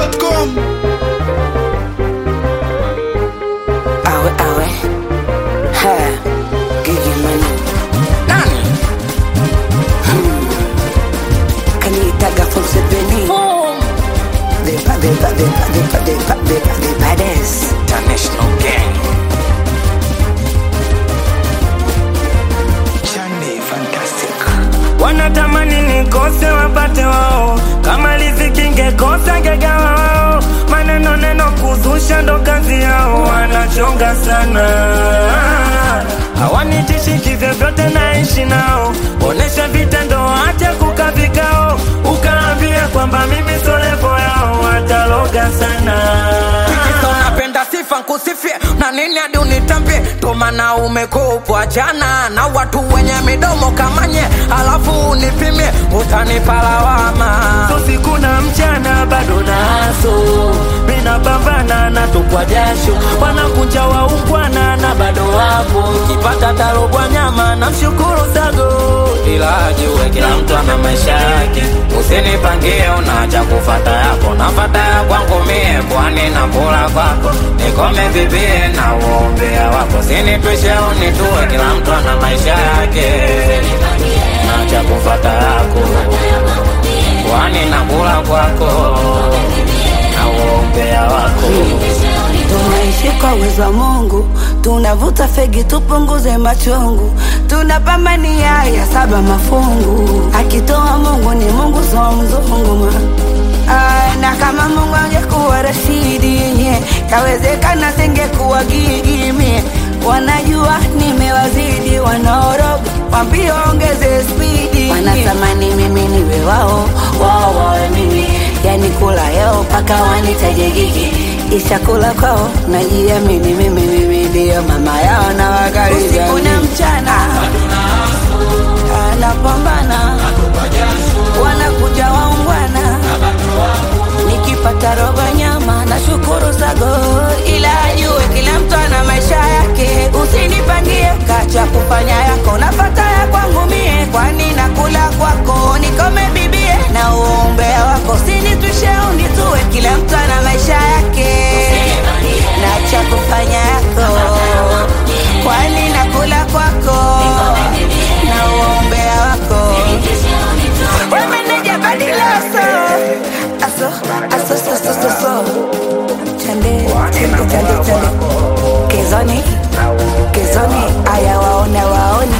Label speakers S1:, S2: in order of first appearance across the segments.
S1: chizimidundo.com
S2: Awe awe ha Gigi Money Nani hmm. Kanitaga from Sebeni The ba- the ba- the ba- the ba- the ba- the ba- the baddest International gang Chande fantastic
S3: wanatamani nikose wapate wao kama riziki ngekosa ngegawa wao maneno neno kuzusha ndo kazi yao wanachonga sana hawanitishi vyovyote naishi nao onesha vitendo acha kuka vikao ukaambia kwamba mimi solevo yao wataloga sana
S4: Kisa unapenda sifa nkusifie na nini hadi unitambie tomana umekupwa jana na watu wenye midomo kamanye alafu unipimie utanipa lawama
S3: so siku na mchana bado naso minapambana na tupwa jasho wanakunja waungwana na bado wapo kipata tarobwa nyama na mshukuru sago
S4: ila ajue kila mtu ana maisha yake usinipangie unacha kufata yako nafata ya kwangu mie kwani na kula kwako nikome bibie na uombea wako sinitwishe unitue kila mtu ana maisha yake nacha kufata yako kwani na kula kwako na uombea wako
S2: tunaishi kwa uwezo wa Mungu, tunavuta fegi tupunguze machungu, tunapambania ya saba mafungu. Akitoa Mungu ni Mungu, so mzungu ma Ah, na kama Mungu angekuwa Rashidi nye kawezekana singekuwa Gigi mie. Wanajua nimewazidi, wanaoroga wambie ongeze spidi, wanatamani mimi niwe wao, wao wawe mimi, yani kula yao mpaka wanitaje Gigi ishakula kwao najiamini mimi mimi ndio mama yao na wakaribia usiku na mchana anapambana wanakuja waungwana nikipata robo nyama na shukuru sago ila ajue kila mtu ana maisha yake usinipangie kacha kufanya yako nafata ya kwangu mie kwani nakula kwako nikome bibie na uombea wako sinitwishe unitue kila mtu ana maisha yake na cha kufanya yako kwani nakula kwako na uombea wako wemeneja badilaso aso aso so so so so chande chande chande chande kezoni kezoni aya waona waoni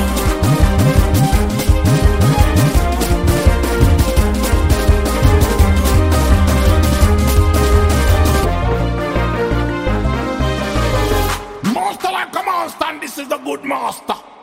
S1: Monster like a monster and this is the good master